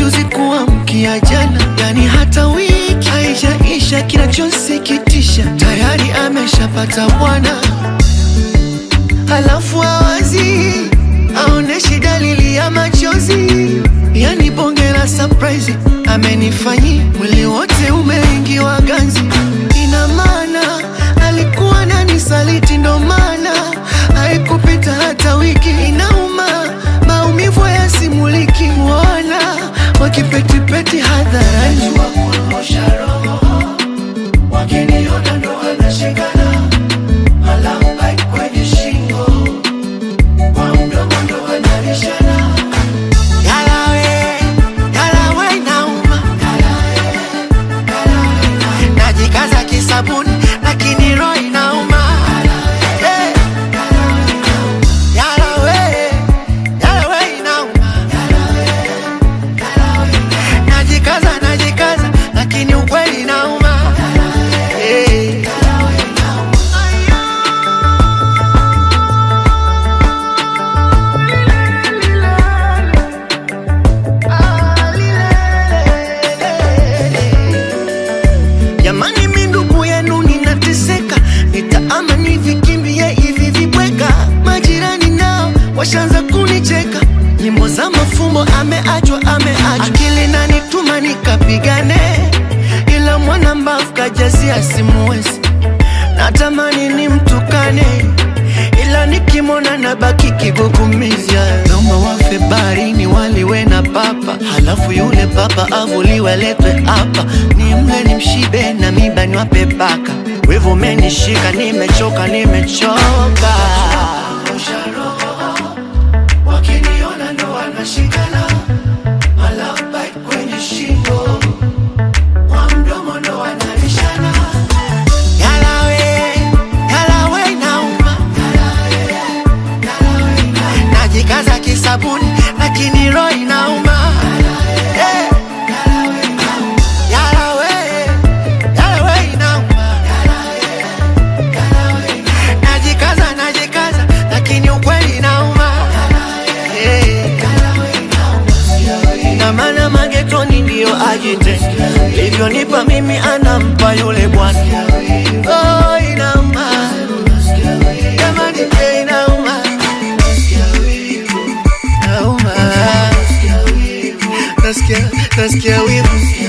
juzi kuamkia jana, yani hata wiki haijaisha. Kinachosikitisha tayari ameshapata bwana, halafu awazi aoneshi dalili ya machozi, yani bonge la surprise amenifanyia, mwili wote umeingiwa ganzi. Ina maana alikuwa nani saliti, ndo maana haikupita hata wiki. Inauma, maumivu yasimuliki, wana wakipetipeti hadharani wakiniona ndo wanashikana, alama kwenye shingo, kwa mdomo ndo wanalishana. Yalawe, yalawe inauma, najikaza kisabuni lakini roho inauma. Eh, yalawe, yalawe inauma, najikaza najikaza lakini ukweli inauma. Eh. Jamani, mi ndugu yenu ninateseka, nitaama nivikimbie hivi vibweka. Majirani nao washaanza kunicheka, nyimbo za mafumbo, ameachwa ameachwa. Akili nanituma nikapigane, ila mwana mbavu kajazia simuwezi. Natamani nimtukane, ila nikimwona nabaki kigugumiza. Naomba wafe baharini waliwe na papa, halafu yule papa avuliwe aletwe hapa, nimle nimshibe na miba niwape paka. Wivu umenishika, nimechoka, nimechoka. Wakiniona ndo wanashikana, malapa kwenye shingo, kwa mdomo ndo wanalishana. Yalawe, yalawe inauma, najikaza kisabuni lakini roho inauma. Eh, yalawe, yalawe inauma, najikaza najikaza lakini ukweli inauma. Eh, na maana magetoni ndiyo ajite livyonipa mimi anampa yule bwana. Oh, inauma jamani, eh, inauma Nauma. Nasikia, nasikia wivu